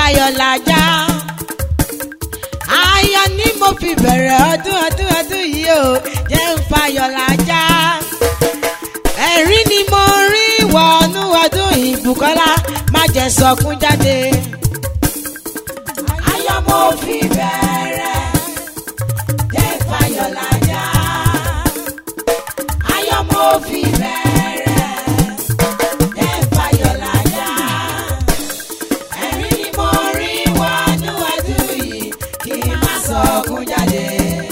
fayọ̀ làjà ayọ̀ ni mo fi bẹ̀rẹ̀ ọdún ọdún ọdún yìí o jẹ́ ń fayọ̀ làjà ẹ̀rín ni mo rí wọnú ọdún yìí Bùkọ́lá má jẹ́ sọkún jáde. ayọ̀ mo fi bẹ̀rẹ̀ jẹ́ ń fayọ̀ làjà ayọ̀ mo fi bẹ̀rẹ̀ jẹ́ ń fayọ̀ làjà ẹ̀rín ni mo rí wọnú ọdún yìí kí n má sọkún jáde.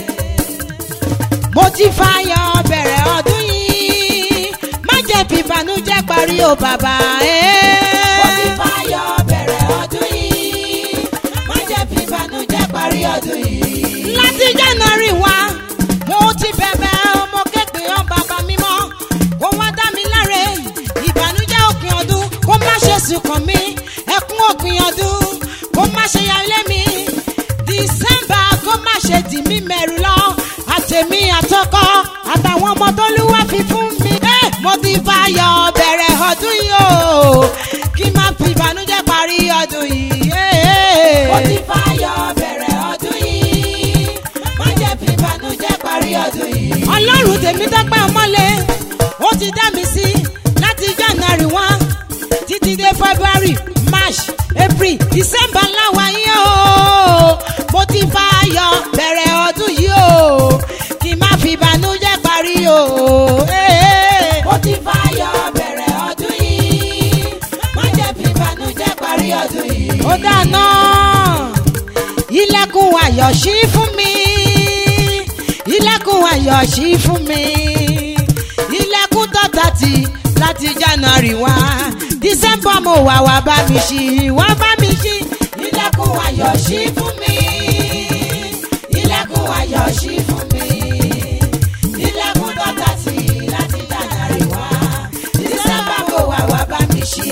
mo ti fayọ̀ bẹ̀rẹ̀ ọdún yìí má jẹ́ fìbànújẹ́ parí o bàbá. mo ti fayọ̀ bẹ̀rẹ̀ ọdún yìí má jẹ́ fìbànújẹ́ parí ọdún yìí. láti January wá mo ti bẹ̀bẹ̀ ọmọ kékeré ọ̀n bàbá mímọ́ kó wá dá mi láre ìbànújẹ́ òpin ọdún kó má ṣe sùkàn mí ẹkún òpin ọdún kó má ṣe ya ilé mi December kó má ṣe dì mí mẹ́rù lọ àtẹ̀mí àtọkọ àtàwọn ọmọ tó lúwa fi fún mi. Eh, mo ti fayọ̀ bẹ̀rẹ̀ ọdún yìí o kí n má fi ìbànújẹ́ parí ọdún yìí. Eh, mo ti fayọ̀ bẹ̀rẹ̀ ọdún yìí má jẹ́ fi ìbànújẹ́ parí ọdún yìí. ọlọ́run tèmi dọ́pẹ́ ọmọlé ó ti dá mi sí láti January one títí dé February March April December láwa yìí o mo ti fayọ̀ bẹ̀rẹ̀ ọdún yìí o kí n má fi ìbànújẹ́ parí o. Eh, mo ti fayọ̀ bẹ̀rẹ̀ ọdún yìí má jẹ́ fi ìbànújẹ́ parí ọdún yìí. ó dáná ilẹ̀kùn ayọ̀ ṣí fún mi ilẹ̀kùn ayọ̀ ṣí fún mi ilẹ̀kùn tọ́ta ti láti January wá December mo wà wá bá mi ṣí wá bá mi ṣí ilẹ̀kùn ayọ̀ ṣí fún mi ilẹ̀kùn ayọ̀ ṣí fún mi ilẹ̀kùn tọ́ta ti láti January wá December mo wà wá bá mi ṣí.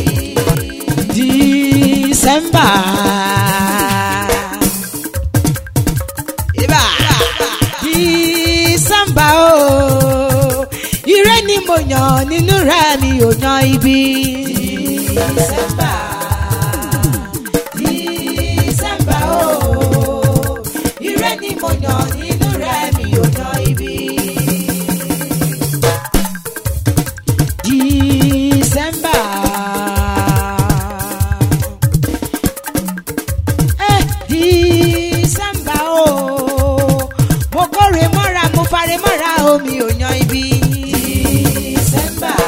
December. Ibà. December o. Ire ni mo yàn nínú rẹ̀ mi ò yan ibi. December. December o. Ire ni mo yàn nínú rẹ̀ mi ò yan ibi. December. Eh, December o. Mo kórè mọ́ra, mo fare mọ́ra, omi ò yan ibi. December.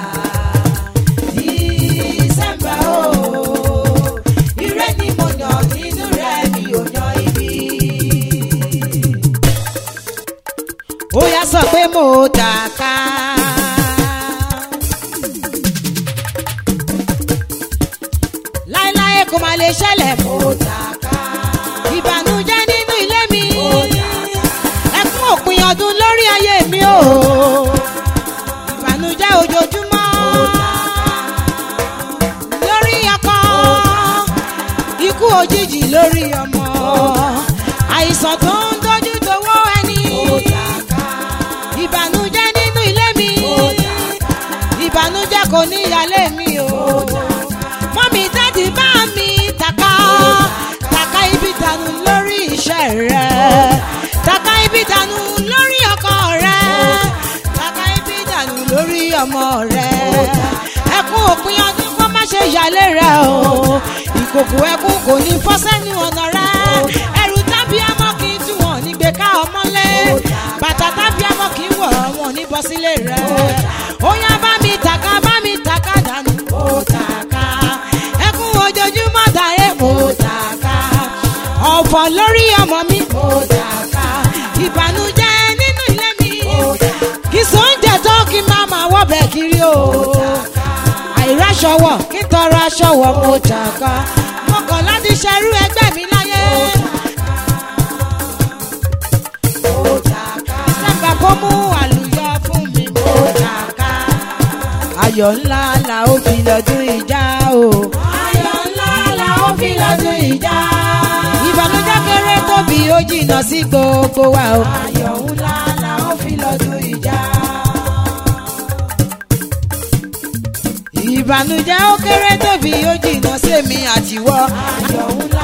December o. Ire ni mo yàn nínú rẹ̀ mi ò yan ibi. Ó yá sọ pé mo tàka. láéláé kò má lè ṣẹlẹ̀ mo tàka. ìbànújẹ́ nínú ilé mi. ẹkún òpin ọdún lórí ayé mi o. ìbànújẹ́ ojoojúmọ́. lórí ọkọ. ikú òjijì lórí ọmọ. àìsàn tó ń dojú towó ẹni. ìbànújẹ́ nínú ilé mi. ìbànújẹ́ kò ní ìyálé mi o. mọ́mí dáàdì bá mi tàka tàka ibi dànù lórí iṣẹ́ rẹ̀ tàka ibi dànù lórí ọkọ rẹ̀ tàka ibi dànù lórí ọmọ rẹ̀ ẹkún òpin ọdún kó má ṣe yálé rẹ̀ o ìkòkò ẹkún kò ní fọ́ sẹ́nu ọ̀nà rẹ̀ ẹrù tábí ọmọ kì í tú wọn ní gbé ká ọmọlé bàtà tábí ọmọ kì í wọ̀ wọn ní bọ́ sílé rẹ̀ ó yá bá mi tàka bá mi tàka dànù ó tàka ẹkún ojoojúmọ́ dàré mo tàka ọ̀fọ̀ lórí ọmọ mi mo tàka ìbànújẹ́ nínú ilé mi kì í sóúnjẹ tó kí n máa máa wọ́bẹ̀ kiri o àìráṣọwọ̀ kí n tọrọ aṣọwọ̀ mo tàka mo kàn láti ṣerú ẹgbẹ́ mi láyé. December kó mú àlùyọ fún mi mo tàka ayọ̀ ńlá la ó fi lọ́dún ìjà o. ayọ̀ ńlá la ó fi lọ́dún ìjà. ìbànújẹ́ kéré tóbi ó jìnnà sí gbogbo wa o. ayọ̀ ńlá la ó fi lọ́dún ìjà. ìbànújẹ́ ó kéré tóbi ó jìnnà sẹ́mi àtiwọ́. ayọ̀ ńlá